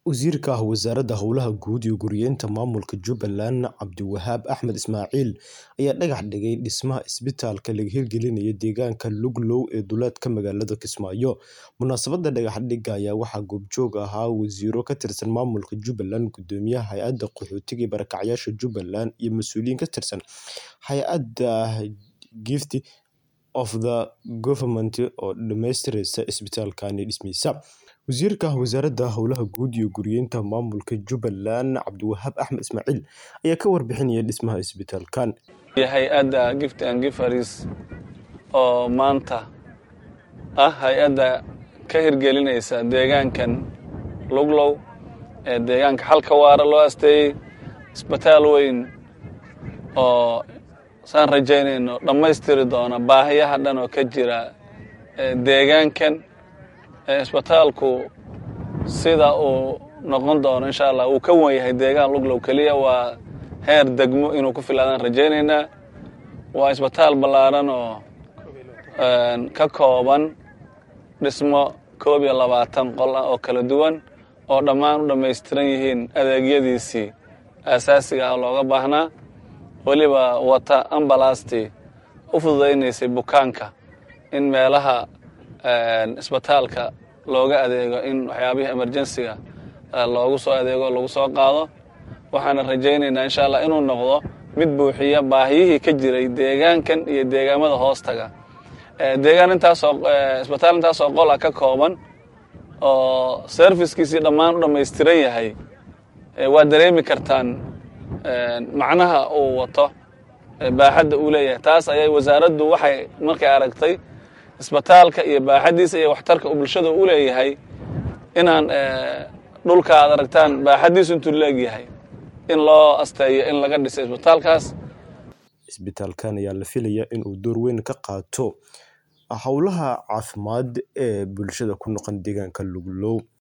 Wasiirka Wasaaradda Howlaha Guud iyo Guryeynta Maamulka Jubbaland Cabdiwahaab Axmed Ismaaciil ayaa dhagax dhigay dhismaha isbitaalka laga hirgelinayo deegaanka Luglow ee duleedka magaalada Kismaayo. Munaasabadda dhagax dhigga ayaa waxaa goobjoog ahaa wasiirro ka tirsan maamulka Jubbaland, guddoomiyaha hay'adda qaxootiga iyo barakacayasha Jubbaland, iyo mas'uuliyiin ka tirsan hay'adda Gift of the Government oo dhammaystiraysa isbitaalkan dhismihiisa. Wasiirka Wasaaradda Howlaha Guud iyo Guryeynta Maamulka Jubbaland Cabdiwahaab Axmed Ismaaciil ayaa ka warbixinaya dhismaha isbitaalkan. hay-adda Gift and Gifters oo maanta ah hay-adda ka hirgelinaysa deegaankan Luglow ee deegaanka xalka waara loo asteeyey isbitaal weyn oo saan rajaynayno dhammaystiri doona baahiyaha dhan oo ka jira deegaankan isbitaalku sida uu noqon doono insha allah uu ka wan yahay deegaan Luglow keliya waa heer degmo inuu ku filaadaan rajaynaynaa waa isbitaal ballaaran oo ka kooban dhismo koob iyo labaatan qol ah oo kala duwan oo dhammaan u dhammaystiran yihiin adeegyadiisii aasaasiga ah looga baahnaa weliba wata ambalastii u fududaynaysay bukaanka in meelaha isbitaalka looga adeego in waxyaabihii emerjensiga loogu soo adeego lagu soo qaado waxaana rajaynaynaa insha allah inuu noqdo mid buuxiya baahiyihii ka jiray deegaankan iyo deegaamada hoostaga deegaan intaasoo isbitaal intaasoo qol ah ka kooban oo servicekiisii dhammaan u dhammaystiran yahay waa dareemi kartaan macnaha uu wato baaxadda uu leeyahay taas ayay wasaaraddu waxay markay aragtay isbitaalka iyo baaxaddiisa iyo waxtarka uu bulshada u leeyahay inaan dhulka aad aragtaan baaxaddiisu intuu leegyahay in loo asteeyo in laga dhiso isbitaalkaas isbitaalkan ayaa la filayaa in uu door weyn ka qaato howlaha caafimaad ee bulshada ku noqon deegaanka Luglow